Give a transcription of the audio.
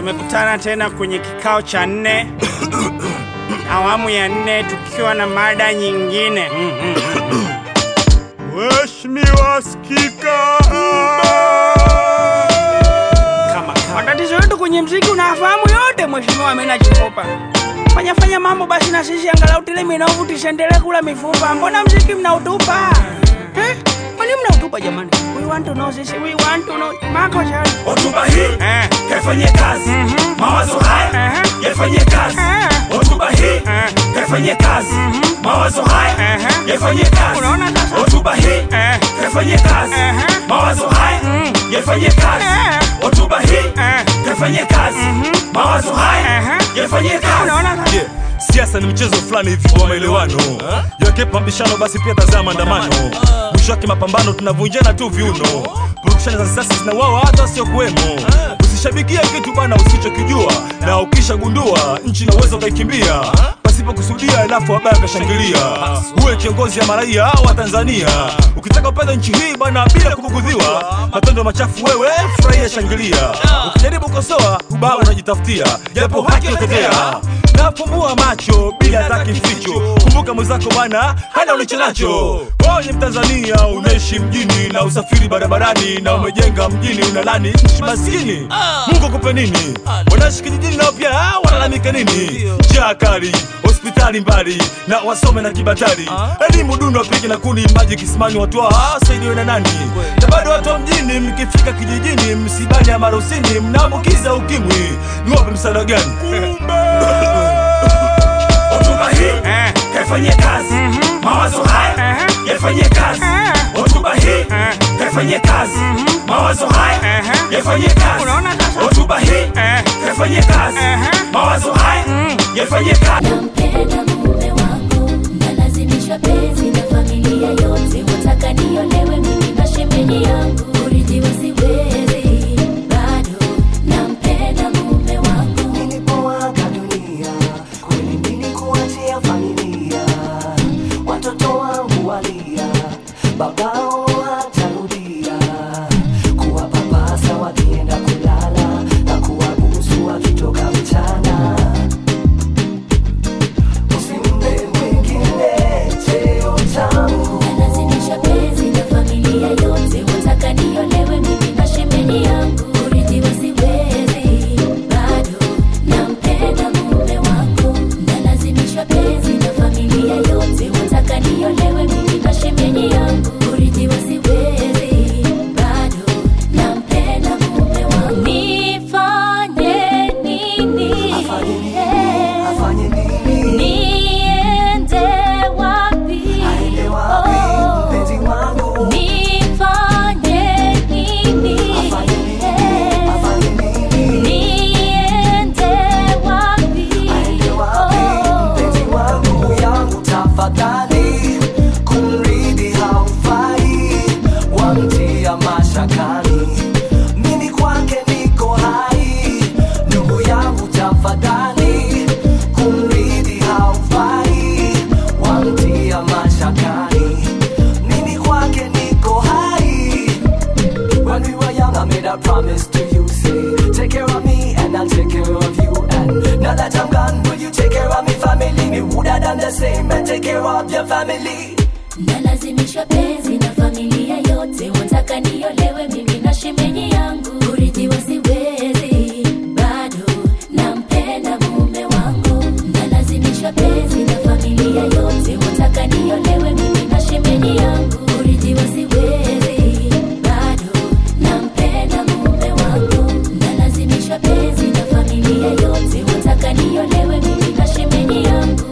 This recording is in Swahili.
Tumekutana tena kwenye kikao cha nne awamu ya nne tukiwa na mada nyingine. Mheshimiwa Spika, kama matatizo yetu kwenye mziki unafahamu yote, Mheshimiwa Amina Chikopa. Fanya fanya mambo basi na sisi angalau tile minovu tusiendelee kula mifupa. Mbona mziki mnautupa? Eh? Kwani mnautupa jamani? We want to know this. We want to know. Mako chali. Hotuba hii Eh. kaifanyie kazi, mawazo haya Mhm. yaifanyie kazi. Eh. Hotuba hii Eh. kaifanyie kazi, mawazo haya Mhm. yaifanyie kazi. Unaona sasa? Hotuba hii Eh. kaifanyie kazi, Mhm. mawazo haya yaifanyie kazi. Eh. Hotuba hii Eh. kaifanyie kazi, mawazo haya Mhm. yaifanyie kazi. Unaona sasa? Yeah, siasa ni mchezo fulani hivi wa maelewano yake pambishano basi pia tazama maandamano mwisho wake mapambano tunavunjana tu viuno purukushani za siasa zinawawa hata sio kuwemo usishabikia kitu bana usichokijua na ukishagundua nchi na uwezo ukaikimbia pasipo kusudia alafu wabaya akashangilia uwe kiongozi ya maraia wa tanzania ukitaka upenda nchi hii bana bila kubugudhiwa matendo machafu wewe furahia shangilia ukijaribu kosoa ubaya unajitafutia japo haki utetea nafumbua macho bila hata kificho kumbuka mwenzako bwana hana ulicho nacho wewe ni mtanzania unaishi mjini na usafiri barabarani na umejenga mjini unalani nchi maskini mungu akupe nini wanaishi kijijini nao pia walalamika nini njaa kali hospitali mbali na wasome na kibatari elimu duni wapike na kuni maji kisimani watoa saidiwe na nani na bado watu wa mjini mkifika kijijini msibani ya marusini mnaambukiza ukimwi niwape msaada gani Hotuba hii Eh. kaifanyie kazi, mawazo haya Eh. yaifanyie kazi. Eh. Hotuba hii kaifanyie kazi, mawazo haya Eh. yaifanyie kazi. Unaona sasa? Hotuba hii Eh. kaifanyie kazi, Eh. mawazo haya yaifanyie kazi. Nampenda mume wangu, nalazimishwa penzi na familia yote, wataka niolewe mimi na shemeji yangu, kuridhiwa siwezi bado. Nampenda mume wangu, Nilipoaga dunia kweli nilikuachia familia, watoto wangu walia, babao hatarudia, kuwapapasa wakienda kulala na kuwabusu wakitoka mchana. Usimpe mwingine cheo changu nalazimishwa penzi na familia yote, wataka niolewe mimi na shemeji yangu, kuridhiwa siwezi bado. Nampenda mume wangu, nalazimishwa penzi na familia yote, wataka niolewe mimi na shemeji yangu, kuridhiwa siwezi bado. Nampenda mume wangu, nifanye nini? afanye nini, afanye nini, Niende wapi? aende wapi Oh. mpenzi wangu, Nifanye nini? afanye nini, afanye nini Niende wapi? Aende wapi Oh. mpenzi wangu yangu tafadhali, kumridhi haufai, wamtia mashakani, mimi kwake niko hai. Ndugu yangu tafadhali, kumridhi haufai, wamtia mashakani, mimi kwake niko hai. When we were young, I made a promise to you. Say, take care of me and I'll take care of you. And now that I'm gone, will you take care of me family? Me would have done the same and take care of your family. Nalazimishwa penzi na familia yote, wataka niolewe mimi na shemeji yangu, kuridhiwa siwezi bado. Nampenda mume wangu, nalazimishwa penzi na familia yote, wataka niolewe mimi na shemeji yangu, kuridhiwa siwezi bado. Nampenda mume wangu, nalazimishwa penzi na familia yote, wataka niolewe mimi na shemeji yangu